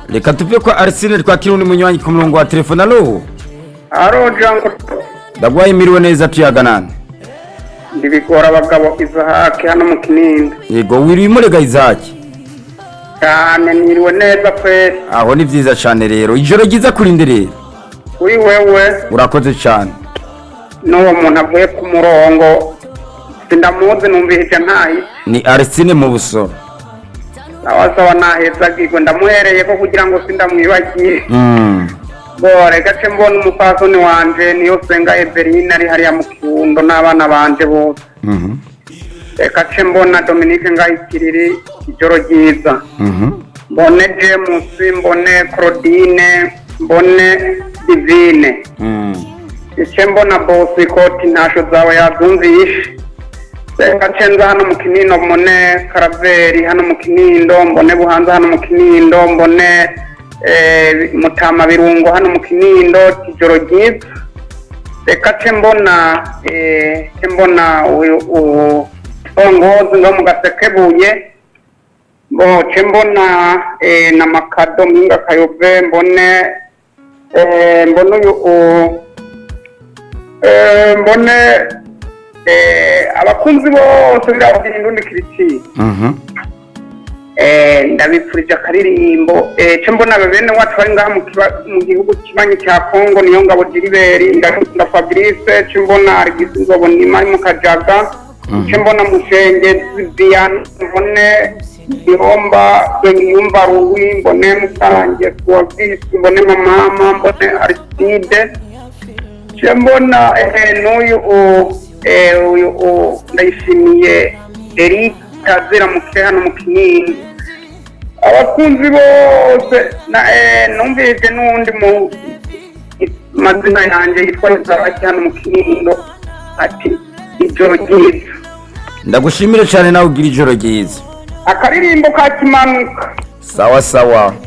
reka tuve ko arsene twakira undi munywanyi ku murongo wa telefone alo aro jango ndagwaye miriwe neza tuyaga nande ndibigora abagabo izahake hano mu kinindo yego wiriwe imurega izaki cyane niriwe neza kwese aho ni vyiza cane rero ijoro ryiza kurinde rero kuri wewe urakoze cane n'uwo muntu avuye ku murongo sindamuzi numvise ntayi ni arsene mu busoro abasaba nahezagirwe ndamuhereye ko kugira ngo sindamwibagiye Mm. bore gace mbona umupfasoni wanje niyo senga eveline ari hariya mu kirundo n'abana banje bose Mhm. reka ce mbona dominique ngayikiriri ijoro ryiza Mhm. mbone james mbone claudine mbone divine Mm. ice mbona bosi koti ntasho zawe yazumvishe reka ce nza hano mu kinindo mbone karaveri hano mu kinindo mbone buhanza hano mu kinindo mbone eh, mutama birungo hano mu kinindo ijoro ryiza reka ce mbona eh, ce mbona uyu uyu ongozi ngo mu gasekebuye bo ce mbona eh, na makado mpinga kayove mbone eh, mbone uyu u- eh, mbone eh, abakunzi bose birabagira indundi kiriciye Mhm. eh, ndabipfurije akaririmbo eh, ce mbona bene wacu bari ngaha mu kiba- mu gihugu kibanyi cya kongo niyo ngabo jiriberi ndakunda fabrice ce mbona arigisi nzobo nima ari mu kajaga ce mbona mushenge viviane mbone ihomba yumva ruwi mbone musange suwavisi mbone mamama mbone ariside ce mbona eh, n'uyu u- eh, uyu u- ndayishimiye eric kazira muke hano mu kinini abakunzi bose na eh, numvise n'uwundi mu mazina yanjye yitwa izabaki hano mu kinindo ati ijoro ryiza ndagushimire cane nawe ugira ijoro ryiza akaririmbo ka kimanuka sawa sawa